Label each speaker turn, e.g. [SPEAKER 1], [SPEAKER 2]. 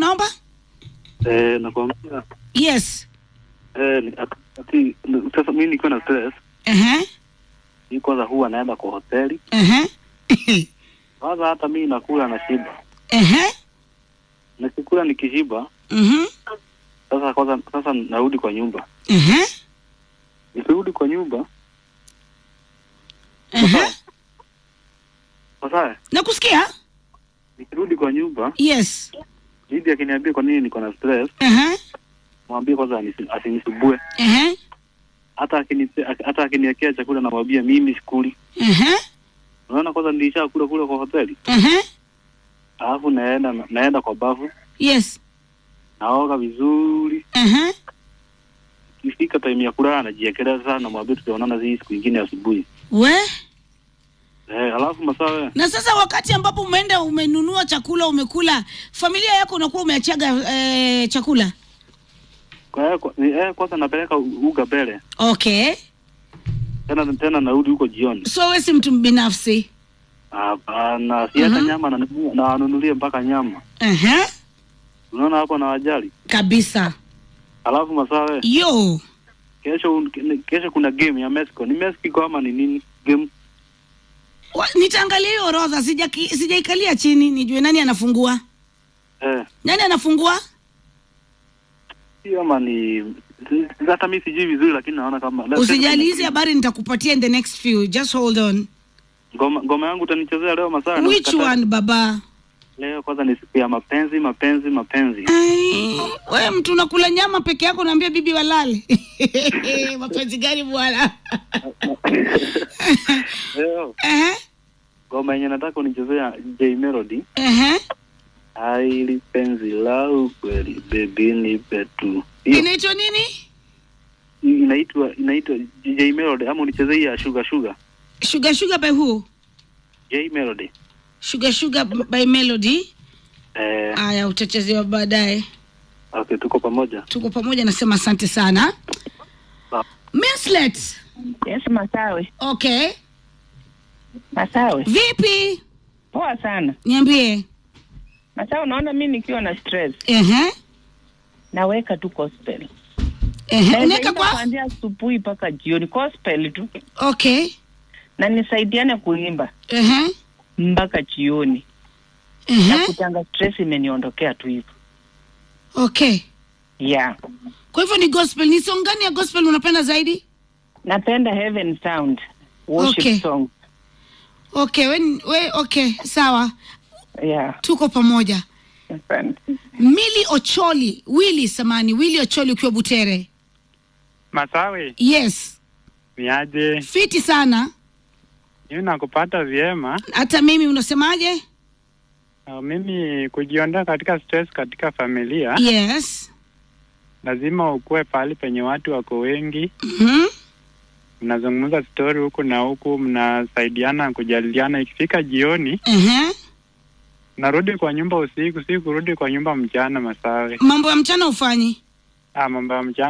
[SPEAKER 1] naomba
[SPEAKER 2] Eh, nakwambia
[SPEAKER 1] yes
[SPEAKER 2] eh, ni- ati sasa mimi nikiwa na stress
[SPEAKER 1] Ehe,
[SPEAKER 2] hii kwanza huwa naenda kwa hoteli
[SPEAKER 1] ehe.
[SPEAKER 2] kwanza, hata mimi nakula na shiba,
[SPEAKER 1] Ehe,
[SPEAKER 2] nikikula nikishiba,
[SPEAKER 1] mhm,
[SPEAKER 2] sasa kwanza sasa narudi kwa nyumba.
[SPEAKER 1] ehe,
[SPEAKER 2] Nikirudi kwa nyumba
[SPEAKER 1] ehe.
[SPEAKER 2] sasa,
[SPEAKER 1] nakusikia
[SPEAKER 2] nikirudi kwa nyumba,
[SPEAKER 1] yes
[SPEAKER 2] bibi akiniambia kwa nini niko na stress,
[SPEAKER 1] Ehe,
[SPEAKER 2] mwambie kwanza anisi- asinisubue.
[SPEAKER 1] ehe,
[SPEAKER 2] Hata akini hata akiniwekea chakula namwambia mimi sikuli.
[SPEAKER 1] ehe,
[SPEAKER 2] Unaona, kwanza nilishakula kule kwa hoteli,
[SPEAKER 1] ehe.
[SPEAKER 2] alafu naenda naenda kwa bafu,
[SPEAKER 1] yes
[SPEAKER 2] naoga vizuri
[SPEAKER 1] Ehe.
[SPEAKER 2] ikifika time ya kulala najiekelea sana, namwambia tutaonana hii siku ingine asubuhi.
[SPEAKER 1] we
[SPEAKER 2] Eh, alafu masaa
[SPEAKER 1] na sasa wakati ambapo umeenda umenunua chakula umekula familia yako unakuwa umeachaga eh, chakula
[SPEAKER 2] kwa, kwa, ni- eh, kwanza napeleka u- uga mbele
[SPEAKER 1] okay
[SPEAKER 2] tena tena narudi huko jioni.
[SPEAKER 1] so we si mtu binafsi
[SPEAKER 2] Hapana, si hata
[SPEAKER 1] Mhm.
[SPEAKER 2] nyama nanunua- nawanunulia mpaka nyama.
[SPEAKER 1] Ehe,
[SPEAKER 2] Unaona hapo na wajali.
[SPEAKER 1] kabisa
[SPEAKER 2] Alafu masawe
[SPEAKER 1] yo
[SPEAKER 2] kesho un- kesho kuna game ya Mexico. Ni Mexico ama ni nini? Game
[SPEAKER 1] Wa- nitaangalia hiyo orodha sijaki- sijaikalia chini nijue nani anafungua
[SPEAKER 2] eh
[SPEAKER 1] nani anafungua
[SPEAKER 2] si ama ni si- hata mimi sijui vizuri lakini naona kama
[SPEAKER 1] usijali hizi habari nitakupatia in the next few just hold on
[SPEAKER 2] ngoma ngoma yangu utanichezea leo masawe. na
[SPEAKER 1] which
[SPEAKER 2] ukata-
[SPEAKER 1] one baba
[SPEAKER 2] Leo kwanza ni siku ya mapenzi, mapenzi, mapenzi.
[SPEAKER 1] Ai, we mtu unakula nyama peke yako naambia bibi walale mapenzi gani bwana
[SPEAKER 2] Leo
[SPEAKER 1] Ehe,
[SPEAKER 2] ngoma yenye nataka unichezea J Melody.
[SPEAKER 1] ehe.
[SPEAKER 2] Aili penzi la ukweli baby nipe tu. Hiyo
[SPEAKER 1] inaitwa nini
[SPEAKER 2] inaitwa inaitwa J Melody ama unichezee hii ya Sugar Sugar.
[SPEAKER 1] sugar sugar by who
[SPEAKER 2] J Melody.
[SPEAKER 1] sugar sugar by melody
[SPEAKER 2] Eh,
[SPEAKER 1] aya utachezewa baadaye
[SPEAKER 2] okay, tuko pamoja.
[SPEAKER 1] tuko pamoja nasema asante sana
[SPEAKER 2] Sawa.
[SPEAKER 1] Minslet.
[SPEAKER 3] Yes, Masawe.
[SPEAKER 1] okay
[SPEAKER 3] Masawe.
[SPEAKER 1] vipi
[SPEAKER 3] Poa sana.
[SPEAKER 1] niambie
[SPEAKER 3] Masawe, unaona mi nikiwa na stress
[SPEAKER 1] ehe
[SPEAKER 3] naweka tu gospel.
[SPEAKER 1] ehe
[SPEAKER 3] Naweza
[SPEAKER 1] unaweka
[SPEAKER 3] imba
[SPEAKER 1] kwa
[SPEAKER 3] kuanzia asubuhi mpaka jioni, gospel tu,
[SPEAKER 1] okay
[SPEAKER 3] na nisaidiane kuimba
[SPEAKER 1] ehe
[SPEAKER 3] mpaka jioni, na
[SPEAKER 1] ehe
[SPEAKER 3] kutanga stress imeniondokea tu hivyo.
[SPEAKER 1] okay
[SPEAKER 3] Yeah,
[SPEAKER 1] kwa hivyo ni gospel ni song gani ya gospel unapenda zaidi
[SPEAKER 3] napenda Heaven Sound worship
[SPEAKER 1] Okay.
[SPEAKER 3] song.
[SPEAKER 1] okay we, we okay sawa
[SPEAKER 3] Yeah,
[SPEAKER 1] tuko pamoja
[SPEAKER 3] asante.
[SPEAKER 1] mili ocholi wili samani wili ocholi ukiwa butere
[SPEAKER 4] Masawe,
[SPEAKER 1] yes
[SPEAKER 4] niaje?
[SPEAKER 1] fiti sana
[SPEAKER 4] Mimi nakupata vyema.
[SPEAKER 1] hata mimi unasemaje
[SPEAKER 4] Uh, mimi kujiondoa katika stress katika familia,
[SPEAKER 1] yes
[SPEAKER 4] lazima ukuwe pahali penye watu wako wengi,
[SPEAKER 1] Mhm.
[SPEAKER 4] mnazungumza stori huku na huku, mnasaidiana kujadiliana. Ikifika jioni,
[SPEAKER 1] Ehe.
[SPEAKER 4] narudi kwa nyumba usiku, si kurudi kwa nyumba mchana. Masawe,
[SPEAKER 1] mambo ya mchana ufanyi
[SPEAKER 4] ah, mambo ya mchana